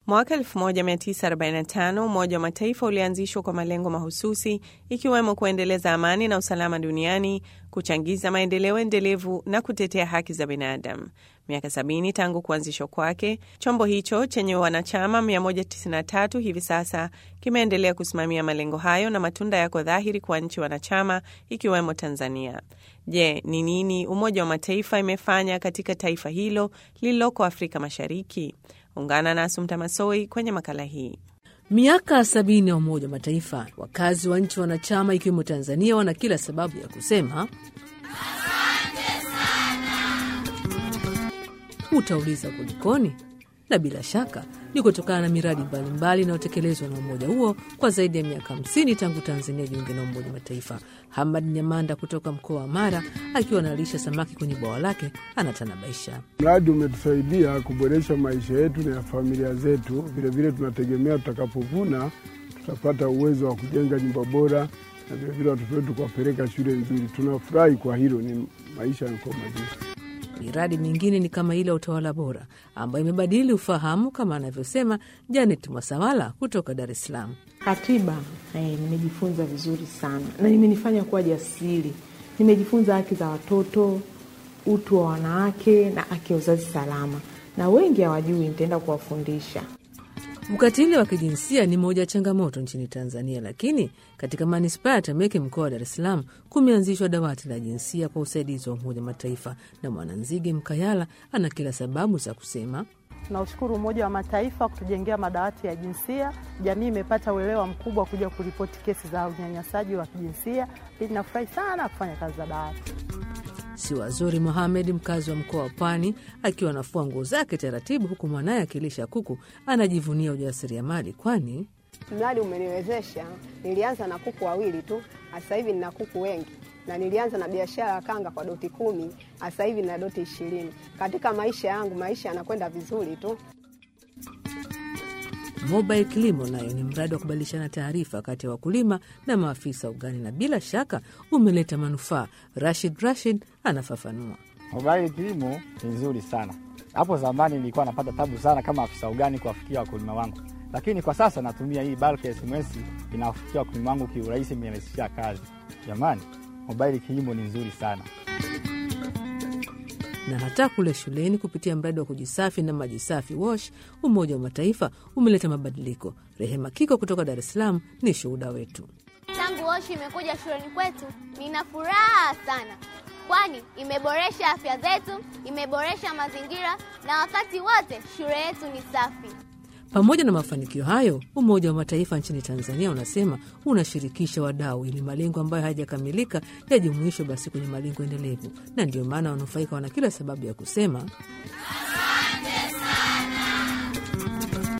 Mwaka 1945 Umoja wa Mataifa ulianzishwa kwa malengo mahususi ikiwemo kuendeleza amani na usalama duniani, kuchangiza maendeleo endelevu na kutetea haki za binadamu. Miaka 70 tangu kuanzishwa kwake, chombo hicho chenye wanachama 193 hivi sasa kimeendelea kusimamia malengo hayo na matunda yako dhahiri kwa nchi wanachama ikiwemo Tanzania. Je, ni nini Umoja wa Mataifa imefanya katika taifa hilo lililoko Afrika Mashariki? Ungana na Asumta Masoi kwenye makala hii. Miaka sabini ya Umoja wa Mataifa, wakazi wa nchi wanachama ikiwemo Tanzania wana kila sababu ya kusema asante sana. Utauliza kulikoni? Na bila shaka ni kutokana na miradi mbalimbali inayotekelezwa na umoja huo kwa zaidi ya miaka 50 tangu Tanzania jiunge na Umoja wa Mataifa. Hamad Nyamanda kutoka mkoa wa Mara akiwa analisha samaki kwenye bwawa lake anatanabaisha. Mradi umetusaidia kuboresha maisha yetu na ya familia zetu. Vilevile tunategemea tutakapovuna tutapata uwezo wa kujenga nyumba bora na vilevile watoto wetu kuwapeleka shule nzuri. Tunafurahi kwa hilo, ni maisha yanakuwa mazuri. Miradi mingine ni kama ile ya utawala bora ambayo imebadili ufahamu kama anavyosema Janet Mwasawala kutoka Dar es Salaam. Katiba eh, nimejifunza vizuri sana na imenifanya kuwa jasiri. Nimejifunza haki za watoto, utu wa wanawake na haki ya uzazi salama, na wengi hawajui, nitaenda kuwafundisha. Ukatili wa kijinsia ni moja ya changamoto nchini Tanzania, lakini katika manispaa ya Temeke, mkoa wa Dar es Salaam, kumeanzishwa dawati la jinsia kwa usaidizi wa Umoja Mataifa, na Mwananzige Mkayala ana kila sababu za kusema Tunaushukuru Umoja wa Mataifa kutujengea madawati ya jinsia. Jamii imepata uelewa mkubwa kuja kuripoti kesi za unyanyasaji wa kijinsia. Pili, nafurahi sana kufanya kazi za dawati. Siwazuri Mohamed, mkazi wa mkoa wa Pwani, akiwa anafua nguo zake taratibu, huku mwanaye akilisha kuku, anajivunia ujasiriamali, kwani mradi umeniwezesha. Nilianza na kuku wawili tu, sasa hivi nina kuku wengi, na nilianza na biashara ya kanga kwa doti kumi, sasa hivi na doti ishirini. Katika maisha yangu, maisha yanakwenda vizuri tu. Mobile Kilimo nayo ni mradi wa kubadilishana taarifa kati ya wakulima na maafisa ugani, na bila shaka umeleta manufaa. Rashid Rashid anafafanua. Mobile Kilimo ni nzuri sana. Hapo zamani nilikuwa napata tabu sana kama afisa ugani kuwafikia wakulima wangu, lakini kwa sasa natumia hii bulk SMS inawafikia wakulima wangu kiurahisi, imerahisishia kazi. Jamani, Mobile Kilimo ni nzuri sana na hata kule shuleni kupitia mradi wa kujisafi na maji safi Wash, Umoja wa Mataifa umeleta mabadiliko. Rehema Kiko kutoka Dar es Salaam ni shuhuda wetu. Tangu Wash imekuja shuleni kwetu, nina furaha sana, kwani imeboresha afya zetu, imeboresha mazingira na wakati wote shule yetu ni safi. Pamoja na mafanikio hayo, Umoja wa Mataifa nchini Tanzania unasema unashirikisha wadau ili malengo ambayo hayajakamilika yajumuishwe basi kwenye malengo endelevu, na ndio maana wanufaika wana kila sababu ya kusema